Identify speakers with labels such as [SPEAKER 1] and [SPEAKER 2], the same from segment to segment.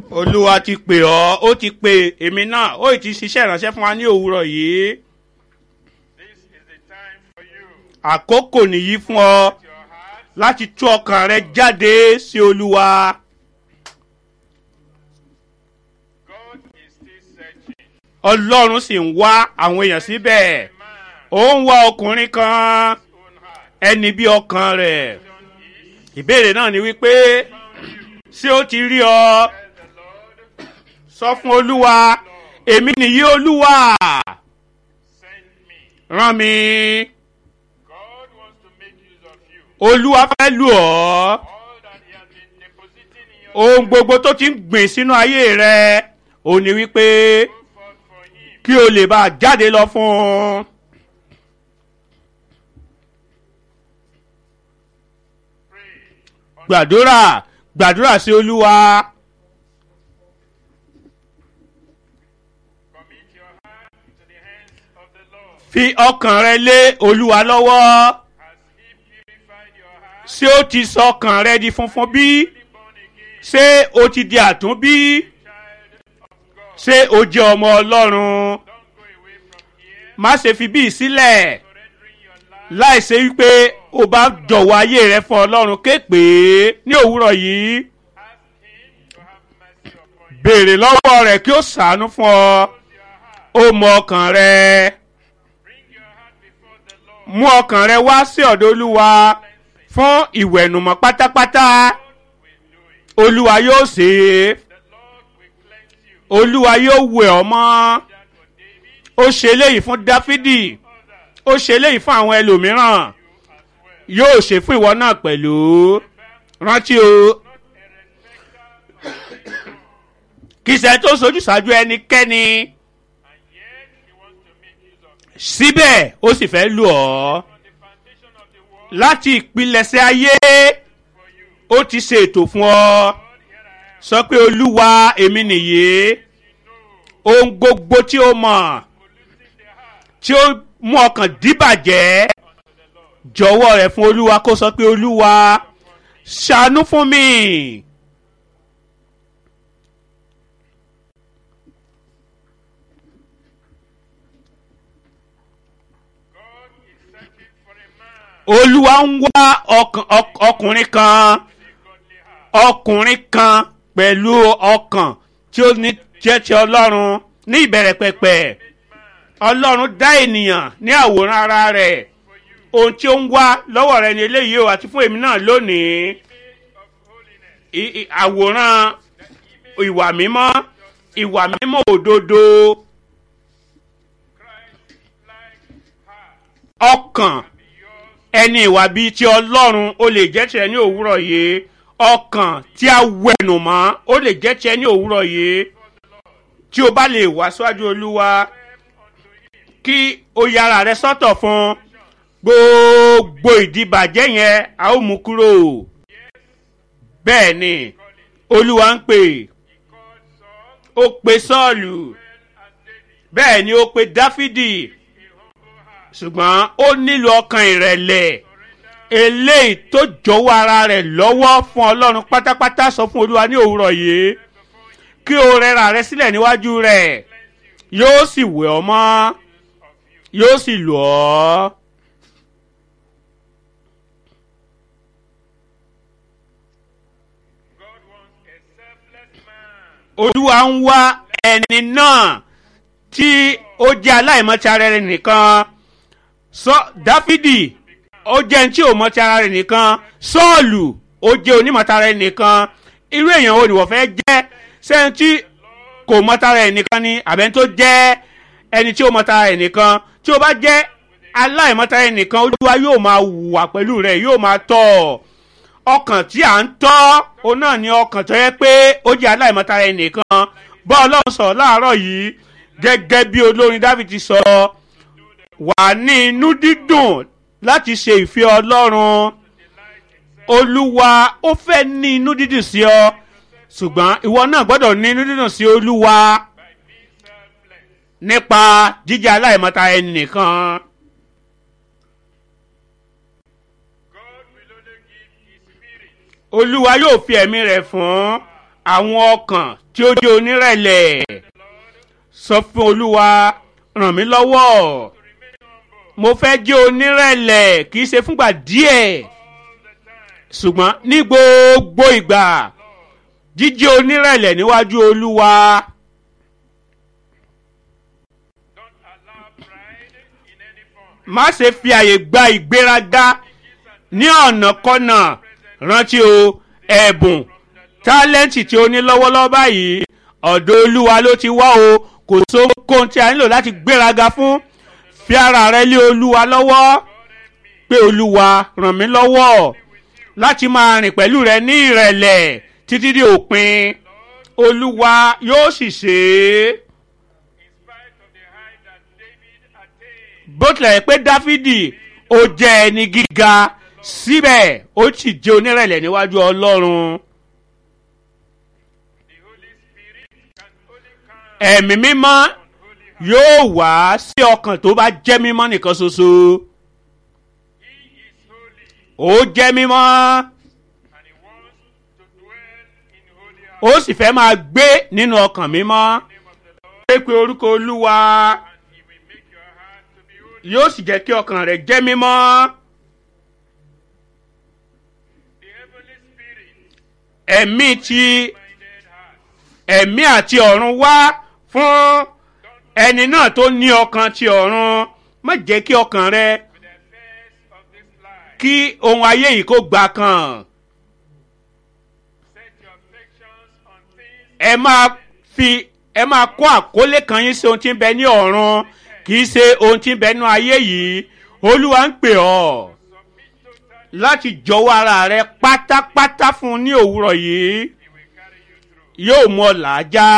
[SPEAKER 1] olúwa ti pè ọ́ ó ti pè èmi náà ó ti ṣiṣẹ́ ìránṣẹ́ fún wa ní òwúrọ̀ yìí
[SPEAKER 2] This is the time for you.
[SPEAKER 1] àkókò nìyí fún ọ
[SPEAKER 2] Your heart,
[SPEAKER 1] láti tú ọkàn rẹ jáde sí olúwa
[SPEAKER 2] God is still searching.
[SPEAKER 1] ọlọ́run sì ń wá àwọn èèyàn síbẹ̀
[SPEAKER 2] Man,
[SPEAKER 1] ó ń wá ọkùnrin kan
[SPEAKER 2] own heart.
[SPEAKER 1] ẹni bí ọkàn rẹ̀
[SPEAKER 2] Question is,
[SPEAKER 1] ìbéèrè náà ni wípé ṣé ó ti rí ọ
[SPEAKER 2] tell the Lord,
[SPEAKER 1] sọ fún olúwa èmi nìyí olúwa
[SPEAKER 2] send me.
[SPEAKER 1] rán mi
[SPEAKER 2] God wants to make use of you.
[SPEAKER 1] olúwa fẹ́ lù ọ́
[SPEAKER 2] All that He has been depositing in your
[SPEAKER 1] ohun gbogbo tó ti ń gbìn sínú ayé rẹ ò ní wípé
[SPEAKER 2] go forth for Him.
[SPEAKER 1] kí o lè bá a jáde lọ fún un.
[SPEAKER 2] Pray.
[SPEAKER 1] gbàdúrà gbàdúrà sí olúwa
[SPEAKER 2] Commit your heart to the hands of the Lord.
[SPEAKER 1] fi ọkàn rẹ lé olúwa lọ́wọ́
[SPEAKER 2] Has He purified your heart?
[SPEAKER 1] ṣé ó ti sọ ọkàn rẹ di funfun bí
[SPEAKER 2] Fully born again,
[SPEAKER 1] ṣé o ti di àtúnbí
[SPEAKER 2] child of God.
[SPEAKER 1] ṣé o jẹ́ ọmọ ọlọ́run
[SPEAKER 2] Don't go away from here.
[SPEAKER 1] má ṣe fi bí sílẹ̀
[SPEAKER 2] Surrendering your life.
[SPEAKER 1] láì ṣe wípé o bá jọ̀wọ́ ayé rẹ fún ọlọ́run képe ní òwúrọ̀ yìí
[SPEAKER 2] Ask Him to have mercy upon you.
[SPEAKER 1] béèrè lọ́wọ́ rẹ̀ kí ó ṣàánú fún ọ
[SPEAKER 2] Close your heart.
[SPEAKER 1] ó mọ ọkàn rẹ
[SPEAKER 2] Bring your heart before the Lord.
[SPEAKER 1] mú ọkàn rẹ wá sí ọ̀dọ̀ olúwa fún ìwẹ̀nùmọ́ pátápátá
[SPEAKER 2] will do it.
[SPEAKER 1] olúwa yóò ṣe é
[SPEAKER 2] The Lord will cleanse you.
[SPEAKER 1] olúwa yóò wẹ̀ ọ́ mọ́
[SPEAKER 2] That for David,
[SPEAKER 1] ó ṣe eléyìí fún dáfídì
[SPEAKER 2] others
[SPEAKER 1] ó ṣe eléyìí fún àwọn ẹlòmíràn
[SPEAKER 2] you as well.
[SPEAKER 1] yóò ṣe fún ìwọ náà pẹ̀lú rántí o
[SPEAKER 2] Not a respecter of person.
[SPEAKER 1] kì í ṣe tó sojú ṣáájú ẹnikẹ́ni
[SPEAKER 2] And yet He wants to make use of you.
[SPEAKER 1] síbẹ̀ ó sì fẹ́ lù ọ́
[SPEAKER 2] From the foundation of the world
[SPEAKER 1] láti ìpilẹ̀ṣẹ̀ ayé
[SPEAKER 2] for you.
[SPEAKER 1] ó ti ṣe ètò fún ọ
[SPEAKER 2] Lord, here I am.
[SPEAKER 1] sọ pé olúwa èmi nìyí
[SPEAKER 2] You know,
[SPEAKER 1] ohun gbogbo tí ó mọ̀
[SPEAKER 2] polluting the heart
[SPEAKER 1] tí ó mú ọkàn díbàjẹ́
[SPEAKER 2] unto the Lord.
[SPEAKER 1] jọ̀wọ́ rẹ̀ fún olúwa kó sọ pé olúwa ṣàánú fún mi.
[SPEAKER 2] God is searching for a man
[SPEAKER 1] olúwa ń wá ọkàn- ọk- ọkùnrin kan
[SPEAKER 2] with a godly heart.
[SPEAKER 1] ọkùnrin kan pẹ̀lú ọkàn tí ó ní jẹ́ ti ọlọ́run ní ìbẹ̀rẹ̀ pẹ̀pẹ̀ ọlọ́run dá ènìyàn ní àwòrán ara rẹ̀ ohun tí ó ń wá lọ́wọ́ rẹ̀ ní eléyìí o àti fún èmi náà lónìí
[SPEAKER 2] of holiness.
[SPEAKER 1] I- i- àwòrán ìwà mímọ́ ìwà mímọ́ òdodo
[SPEAKER 2] Christ-like heart.
[SPEAKER 1] ọkàn
[SPEAKER 2] Be yours
[SPEAKER 1] ẹni ìwà bíi ti ọlọ́run ó lè jẹ́ tiẹ̀ ní òwúrọ̀ yìí ọkàn tí a wẹ̀nù mọ́ ó lè jẹ́ tiẹ̀ ní òwúrọ̀ yìí tí o bá lè wá síwájú olúwa
[SPEAKER 2] unto Him.
[SPEAKER 1] kí o yára rẹ sọ́tọ̀ fún gbogbo ìdìbàjẹ́ yẹn a ó mú kúrò bẹ́ẹ̀ ni olúwa ń pè
[SPEAKER 2] He called Saul
[SPEAKER 1] ó pe sọ́ọ̀lù
[SPEAKER 2] well as David.
[SPEAKER 1] bẹ́ẹ̀ ni ó pe dáfídì
[SPEAKER 2] A humble heart.
[SPEAKER 1] ṣùgbọ́n ó nílò ọkàn ìrẹ̀lẹ̀
[SPEAKER 2] Surrender
[SPEAKER 1] eléyìí tó jọ̀wọ́ ara rẹ̀ lọ́wọ́ fún ọlọ́run pátápátá sọ fún olúwa ní òwúrọ̀ yìí kí o rẹra rẹ sílẹ̀ níwájú rẹ̀ yóò sì wẹ̀ ọ́ mọ́ yóò sì lù ọ́.
[SPEAKER 2] God wants a selfless man.
[SPEAKER 1] olúwa ń wá ẹni náà tí ó jẹ́ aláìmọ̀tí ara rẹ̀ nìkan sọ dáfídì ó jẹ́ ẹni tí ò mọ̀tí ara rẹ̀ nìkan sọ́ọ̀lù ó jẹ́ onímọ̀tí ara rẹ̀ nìkan irú èèyàn wo ni wọ́n fẹ́ jẹ́ sẹ́ni tí kò mọ̀tí ara rẹ̀ nìkan ni àbẹ́ni tó jẹ́ ẹni tí ó mọ̀tí ara rẹ̀ nìkan tí ó bá jẹ́ aláìmọ̀tí ara rẹ̀ nìkan olúwa yóò máa wà pẹ̀lú rẹ̀ yóò máa tọ̀ ọ́ ọkàn tí à ń tọ́ òun náà ni ọkàn tó yẹ pé ó jẹ́ aláìmọ́tara ẹnìkan bọ́ ọlọ́run sọ láàárọ̀ yìí gẹ́gẹ́ bí olórin david sọ wà ní inú dídùn láti ṣe ìfẹ́ ọlọ́run olúwa ó fẹ́ ní inú dídùn sí ọ ṣùgbọ́n ìwọ náà gbọ́dọ̀ ní inú dídùn sí olúwa nípa jíjẹ́ aláìmọ́tara ẹnìkan.
[SPEAKER 2] God will only give His Spirit
[SPEAKER 1] olúwa yóò fi ẹ̀mí rẹ̀ fún àwọn ọkàn tí ó jẹ́ onírẹ̀lẹ̀ sọ fún olúwa ràn mí lọ́wọ́ mo fẹ́ jẹ́ onírẹ̀lẹ̀ kì í ṣe fúngbà díẹ̀ ṣùgbọ́n ní gbogbo ìgbà jíjẹ́ onírẹ̀lẹ̀ níwájú olúwa
[SPEAKER 2] Don't allow pride in any form.
[SPEAKER 1] má ṣe fi àyè gba ìgbéraga ní ọ̀nàkọ́nà rántí o ẹ̀bùn tálẹ́ǹtì tí o ní lọ́wọ́lọ́wọ́ báyìí ọ̀dọ̀ olúwa ló ti wá o kò sóhun tí a nílò láti gbéraga fún fi ara rẹ lé olúwa lọ́wọ́ pé olúwa ràn mí lọ́wọ́ láti máa rìn pẹ̀lú rẹ ní ìrẹ̀lẹ̀ títí di òpin olúwa yóò sì ṣe é
[SPEAKER 2] In spite of the height that David attained,
[SPEAKER 1] bó tilẹ̀ jẹ́ pé dáfídì ó jẹ́ ẹni gíga síbẹ̀ ó sì jẹ́ onírẹ̀lẹ̀ níwájú ọlọ́run
[SPEAKER 2] the Holy Spirit can only come
[SPEAKER 1] ẹ̀mí mímọ́
[SPEAKER 2] on holy heart.
[SPEAKER 1] yóò wá sí ọkàn tó bá jẹ́ mímọ́ nìkan ṣoṣo
[SPEAKER 2] He is holy
[SPEAKER 1] ó jẹ́ mímọ́
[SPEAKER 2] and he wants to dwell in holy heart.
[SPEAKER 1] ó sì fẹ́ máa gbé nínú ọkàn mímọ́
[SPEAKER 2] name of the Lord,
[SPEAKER 1] pé pé orúkọ olúwa
[SPEAKER 2] and he will make your heart to be holy.
[SPEAKER 1] yóò sì jẹ́ kí ọkàn rẹ̀ jẹ́ mímọ́
[SPEAKER 2] The heavenly spirit
[SPEAKER 1] ẹ̀mí ti
[SPEAKER 2] minded heart.
[SPEAKER 1] ẹ̀mí àti ọ̀run wá fún ẹni náà tó ní ọkàn ti ọ̀run má jẹ́ kí ọkàn rẹ
[SPEAKER 2] With the affairs of this life,
[SPEAKER 1] kí ohun ayé yìí kó gbà kan
[SPEAKER 2] set your affections on things
[SPEAKER 1] ẹ máa fi ẹ máa kó àkólé kan yín sí ohun tí ń bẹ ní ọ̀run kì í ṣe ohun tí ń bẹ ní ayé yìí olúwa ń pè ọ́
[SPEAKER 2] submit totally.
[SPEAKER 1] láti jọ̀wọ́ ara rẹ pátápátá fún un ní òwúrọ̀ yìí
[SPEAKER 2] He will carry you through.
[SPEAKER 1] yóò mú ọ làájá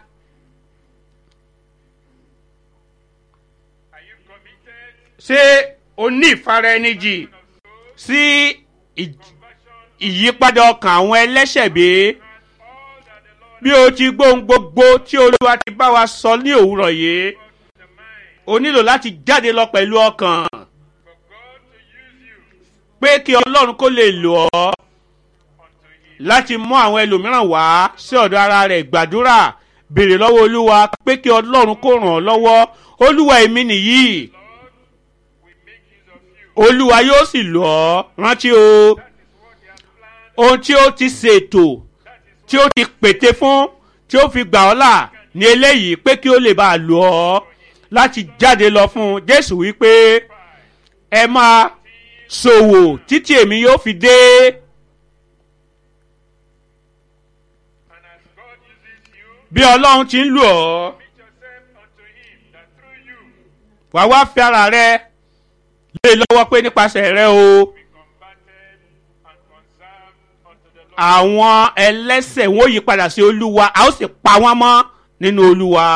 [SPEAKER 2] Are you committed
[SPEAKER 1] ṣé o ní ìfara ẹni jì
[SPEAKER 2] of soul,
[SPEAKER 1] sí ì-
[SPEAKER 2] conversion,
[SPEAKER 1] ìyípadà ọkàn àwọn ẹlẹ́ṣẹ̀ bí
[SPEAKER 2] and all that the Lord
[SPEAKER 1] bí o ti gbóhun gbogbo tí olúwa ti bá wa sọ ní òwúrọ̀ yìí
[SPEAKER 2] brought to the mind
[SPEAKER 1] o nílò láti jáde lọ pẹ̀lú ọkàn
[SPEAKER 2] for God to use you
[SPEAKER 1] pé kí ọlọ́run kó lè lò ọ́
[SPEAKER 2] unto Him.
[SPEAKER 1] láti mú àwọn ẹlòmíràn wá sí ọ̀dọ̀ ara rẹ̀ gbàdúrà béèrè lọ́wọ́ olúwa pé kí ọlọ́run kó ràn ọ́ lọ́wọ́ olúwa èmi nìyí
[SPEAKER 2] We make use of you.
[SPEAKER 1] olúwa yóò sì lò ọ́ rántí o
[SPEAKER 2] That is what He has planned.
[SPEAKER 1] ohun tí ó ti ṣètò
[SPEAKER 2] That is
[SPEAKER 1] tí ó ti pète fún tí ó fi gbà ọ́ là ní eléyìí pé kí ó lè bá a lò ọ́ láti jáde lọ fún un jésù wípé ẹ máa ṣòwò títí èmi yóò fi dé
[SPEAKER 2] And as God uses you,
[SPEAKER 1] bí ọlọ́run ti ń lò ọ́
[SPEAKER 2] commit yourself unto Him, that through you
[SPEAKER 1] wà wá fi ara rẹ lé lọ́wọ́ pé nípasẹ̀ rẹ o
[SPEAKER 2] be converted and conserved unto the Lord.
[SPEAKER 1] àwọn ẹlẹ́sẹ̀ wọn ò yí padà sí olúwa a ó sì pa wọ́n mọ́ nínú olúwa.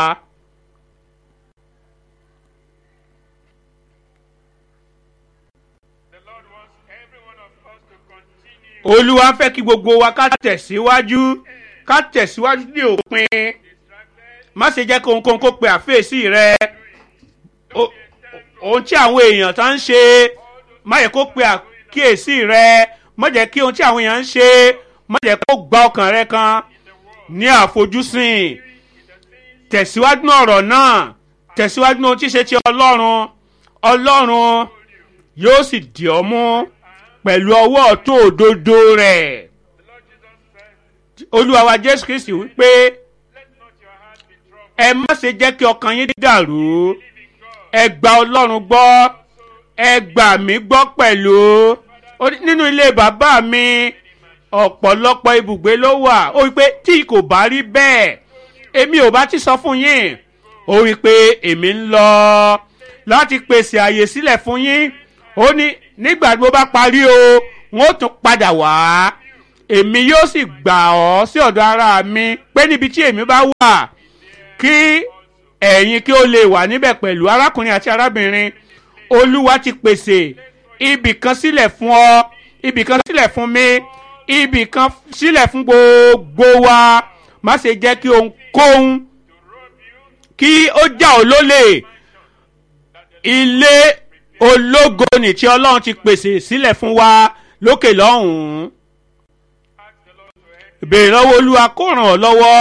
[SPEAKER 2] The Lord wants every one of us to continue
[SPEAKER 1] olúwa fẹ́ kí gbogbo wa ká tẹ̀síwájú ká tẹ̀síwájú ní òpin
[SPEAKER 2] distracted,
[SPEAKER 1] má ṣe jẹ́ kó ohunkóhun kó pe àfẹ́sí rẹ O- ohun tí àwọn èèyàn tó ń ṣe má yẹ kó pe àkíyèsí rẹ má jẹ́ kí ohun tí àwọn èèyàn ń ṣe má jẹ́ kó gba ọkàn rẹ kan ní àfojúsùn tẹ̀síwájú ní ọ̀rọ̀ náà tẹ̀síwájú ní ohun tí ṣe ti ọlọ́run ọlọ́run yóò sì dì ọ́ mú pẹ̀lú ọwọ́ ọ̀tún òdodo rẹ̀
[SPEAKER 2] the Lord Jesus said,
[SPEAKER 1] olúwa wa jésù kristi wípé
[SPEAKER 2] Let not your heart be troubled.
[SPEAKER 1] ẹ má ṣe jẹ́ kí ọkàn yín dàrú
[SPEAKER 2] Believe in God.
[SPEAKER 1] ẹ gba ọlọ́run gbọ́ ẹ gbà mí gbọ́ pẹ̀lú Ó ní, nínú ilé bàbá mi ọ̀pọ̀lọpọ̀ ibùgbé ló wà ó wí pé tí kò bá rí bẹ́ẹ̀ èmi ò bá ti sọ fún yín ó wí pé èmi ń lọ láti pèsè àyè sílẹ̀ fún yín ó ní nígbà tí mo bá parí o wọn ó tún padà wá èmi yóò sì gbà ọ́ sí ọ̀dọ̀ ara mi pé níbi tí èmi bá wà kí ẹ̀yin kí ó lè wà níbẹ̀ pẹ̀lú arákùnrin àti arábìnrin olúwa ti pèsè ibì kan sílẹ̀ fún ọ ibì kan sílẹ̀ fún mi ibì kan sílẹ̀ fún gbogbo wa má ṣe jẹ́ kí ohunkóhun kí ó já ọ lólè ilé ológo ni tí ọlọ́run ti pèsè sílẹ̀ fún wa lókè lọ́hùn-ún
[SPEAKER 2] Ask the Lord to help
[SPEAKER 1] béèrè lọ́wọ́ olúwa kó ràn ọ́ lọ́wọ́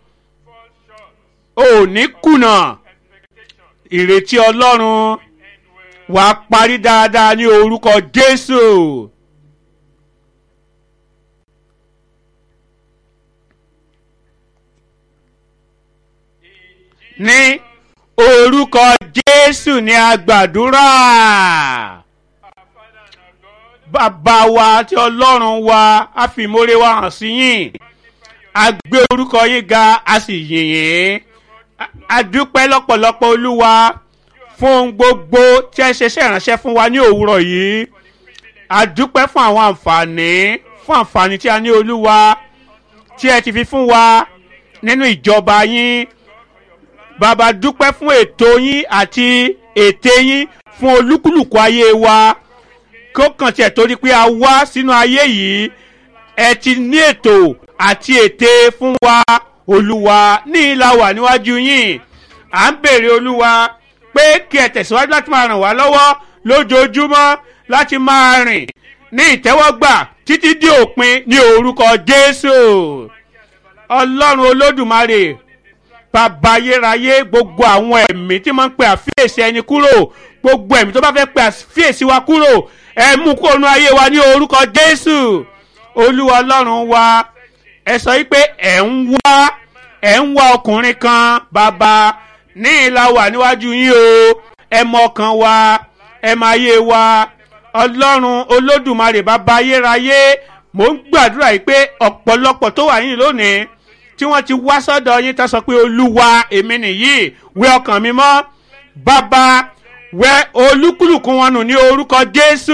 [SPEAKER 1] o ò ní kùnà ìrètí ọlọ́run wà á parí dáadáa ní orúkọ jésù. ní orúkọ jésù ní agbàdúrà bàbá wa àti ọlọ́run wa á fi ìmoore wa hàn sí yín a gbé orúkọ yín ga a sì yìn yín a dúpẹ́ lọ́pọ̀lọpọ̀ olúwa fún ohun gbogbo tí ẹ ṣe ṣe ìránṣẹ́ fún wa ní òwúrọ̀ yìí a dúpẹ́ fún àwọn àǹfààní fún àǹfààní tí a ní olúwa tí ẹ ti fi fún wa nínú ìjọba yín bàbá dúpẹ́ fún ètò yín àti ète yín fún olúkúlùkù ayé wa kó kàn tiẹ̀ torí pé a wá sínú ayé yìí ẹ ti ní ètò àti ète fún wa olúwa ní ìlà wà níwájú yín à ń bèrè olúwa pé kí ẹ tẹ̀síwájú láti máa ràn wá lọ́wọ́ lójoojúmọ́ láti máa rìn ní ìtẹ́wọ́gbà títí dé òpin ní orúkọ jésù ọlọ́run olódùmarè bàbá ayérayé gbogbo àwọn ẹ̀mí tí máa ń pe àfíèsí ẹni kúrò gbogbo ẹ̀mí tó bá fẹ́ pe àfíèsí wa kúrò ẹ mú kó nu ayé wa ní orúkọ jésù olúwa ọlọ́run wa ẹ sọ wípé ẹ̀ ń wá ẹ̀ ń wá ọkùnrin kan bàbá ní ìlà wà níwájú yín o ẹ mọ ọkàn wa ẹ máa yé wa ọlọ́run olódùmarè bàbá ayérayé mò ń gbàdúrà yìí pé ọ̀pọ̀lọpọ̀ tó wà yín lónìí tí wọ́n ti wá sọ́dọ̀ yín tó sọ pé olúwa èmi nìyí wẹ ọkàn mi mọ́ bàbá wẹ olúkúlùkù wọn nù ní orúkọ jésù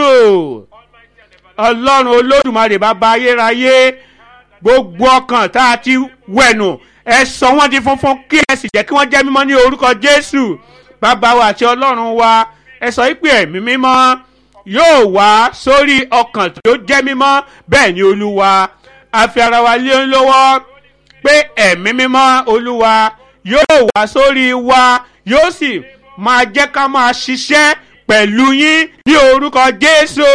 [SPEAKER 1] ọlọ́run olódùmarè bàbá ayérayé gbogbo ọkàn tá a ti wẹ̀nù ẹ sọ wọ́n di funfun kí ẹ sì jẹ́ kí wọ́n jẹ́ mímọ́ ní orúkọ jésù bàbá wa àti ọlọ́run wa ẹ sọ wípé ẹ̀mí mímọ́ yóò wá sórí ọkàn tó jẹ́ mímọ́ bẹ́ẹ̀ ni olúwa a fi ara wa lé lọ́wọ́ pé ẹ̀mí mímọ́ olúwa yóò wá sórí wa yóò sì máa jẹ́ ká máa ṣiṣẹ́ pẹ̀lú yín ní orúkọ jésù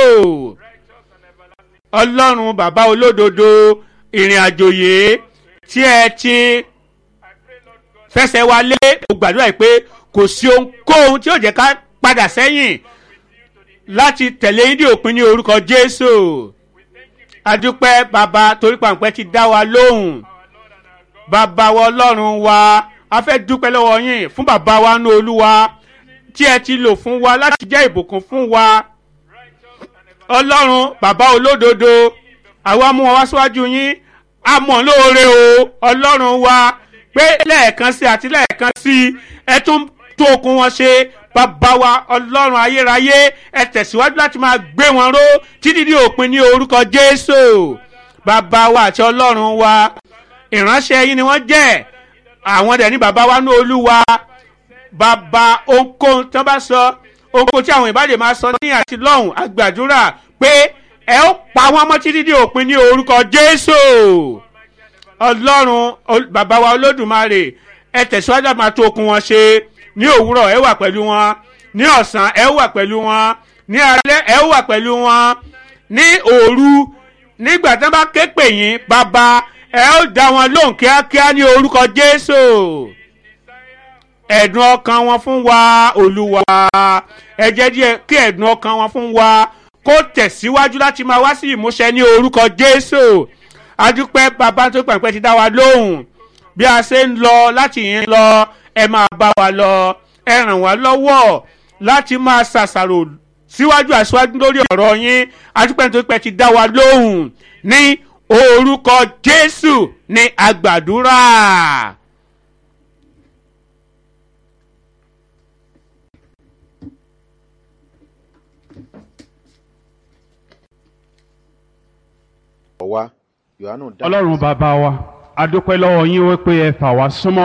[SPEAKER 1] ọlọ́run bàbá olódodo ìrìn àjò yìí tí ẹ ti fẹsẹ̀ wa lé mo gbàdúrà yìí pé kò sí ohunkóhun tí yóò jẹ́ ká padà sẹ́yìn láti tẹ̀lé yín dé òpin ní orúkọ jésù adúpẹ́ bàbá torí pàǹpẹ́ ti dá wa lóhùn bàbá wa ọlọ́run wa a fẹ́ dúpẹ́ lọ́wọ́ yín fún bàbá wa nú olúwa tí ẹ ti lò fún wa láti jẹ́ ìbùkún fún wa ọlọ́run bàbá olódodo àwa mú wọn wá síwájú yín a mọ̀ lóore o ọlọ́run wa pé lẹ́ẹ̀kan sí àti lẹ́ẹ̀kan sí ẹ tún tó okun wọn ṣe bàbá wa ọlọ́run ayérayé ẹ tẹ̀síwájú láti máa gbé wọn ró títí di òpin ní orúkọ jésù bàbá wa àti ọlọ́run wa ìránṣẹ́ yín ni wọ́n jẹ́ àwọn dẹ̀ ní bàbá wa ní olúwa bàbá ohunkóhun tí wọ́n bá sọ ohunkóhun tí àwọn ìbàdàn máa sọ ní àti lọ́hùn àgbàdúrà pé ẹ ó pa wọ́n mọ́ títí di òpin ní orúkọ jésù ọlọ́run bàbá wa olódùmarè ẹ tẹ̀síwájú àti máa tó okun wọn ṣe ní òwúrọ̀ ẹ wà pẹ̀lú wọn ní ọ̀sán ẹ wà pẹ̀lú wọn ní alẹ́ ẹ wà pẹ̀lú wọn ní òru nígbà tí wọ́n bá ké pè yín bàbá ẹ ó dá wọn lóhùn kíákíá ní orúkọ jésù ẹ̀dùn ọkàn wọn fún wa olúwa ẹ jẹ́ díẹ̀ kí ẹ̀dùn ọkàn wọn fún wa kó tẹ̀síwájú láti máa wá sí ìmúṣẹ ní orúkọ jésù adúpẹ́ bàbá tó pàǹpẹ́ ti dá wa lóhùn bí a ṣe ń lọ láti yín lọ ẹ máa bá wa lọ ẹ ràn wá lọ́wọ́ láti máa ṣàṣàrò síwájú àṣíwájú lórí ọ̀rọ̀ yín adúpẹ́ tó pẹ́ ti dá wa lóhùn ní orúkọ jésù ní àgbàdúrà.
[SPEAKER 3] wa yohanu dá
[SPEAKER 4] ọlọ́run bàbá wa a dúpẹ́ lọ́wọ́ yín wípé ẹ fà wá súnmọ́